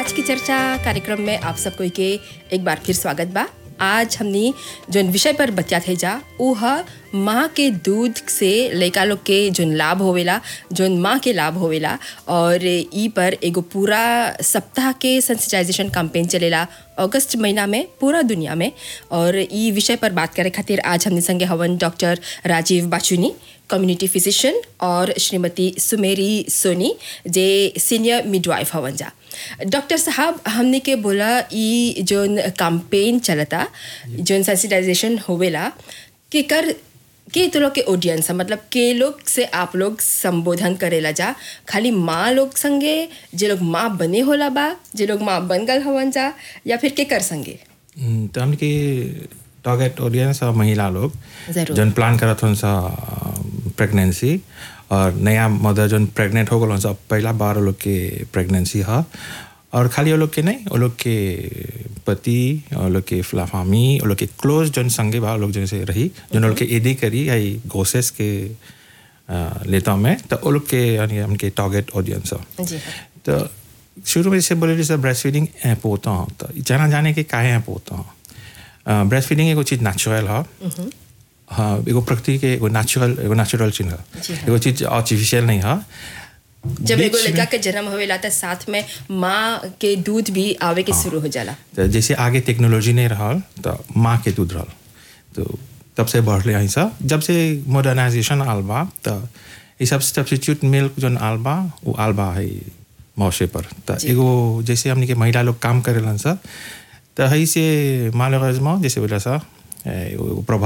आज की चर्चा कार्यक्रम में आप सब कोई के एक बार फिर स्वागत बा आज हमनी जोन विषय पर बतिया थे जा ऊ ह माँ के दूध से लड़का लोग के जोन लाभ होवेला जोन माँ के लाभ होवेला और ई पर एगो पूरा सप्ताह के सेंसिटाइजेशन कैंपेन चलेला अगस्त महीना में पूरा दुनिया में और ई विषय पर बात करे खातिर आज हमने संगे हवन डॉक्टर राजीव बाचुनी कम्युनिटी फिजिशियन और श्रीमती सुमेरी सोनी जे सीनियर मिडवाइफ हवन जा डॉक्टर साहब हमने के बोला ई जोन कैंपेन चलता जोन सेंसिटाइजेशन होवेला के कर के तो लोग के ऑडियंस है मतलब के लोग से आप लोग संबोधन करेला जा खाली माँ लोग संगे जे लोग माँ बने होला बा जे लोग माँ बन गल हवन जा या फिर के कर संगे हम्म, तो हमके टारगेट ऑडियंस और महिला लोग जरूर। जन प्लान करत हन सा प्रेगनेंसी और नया मदर जन प्रेग्नेंट हो गल हन सा पहला बार वो लोग के प्रेगनेंसी है और खाली वो लोग के नहीं वो लोग के पति वो लोग के फ्लाफामी वो लोग के क्लोज जन संगे बा वो लोग जैसे रही जन वो लोग के एडी करी आई गोसेस के अ, लेता में तो वो लोग के यानी उनके टारगेट ऑडियंस है जी हाँ तो शुरू में जैसे बोले जैसे ब्रेस्ट फीडिंग important तो जाना जाने के काहे important ब्रेस्ट फीडिंग एगो चीज नेचुरल है हाँ एगो प्रकृति के एगो नेचुरल एगो नेचुरल चीज है जी हाँ। एगो चीज आर्टिफिशियल नहीं है जब एगो बीच लड़का में- के जन्म होवेला त साथ में माँ के दूध भी आवे के शुरू हो जाला तो जैसे आगे टेक्नोलॉजी नहीं रहा तो माँ के दूध रहल तो तब से बढ़ले हैं सब जब से मॉडर्नाइजेशन आल बा तो ये सब सब्सिट्यूट मिल्क जो आल बा वो आल बा है मौसे पर तो जी। एगो जैसे हमने के महिला लोग काम करेलन सा तो है से माल जैसे बोला सा ए, वो प्रभाव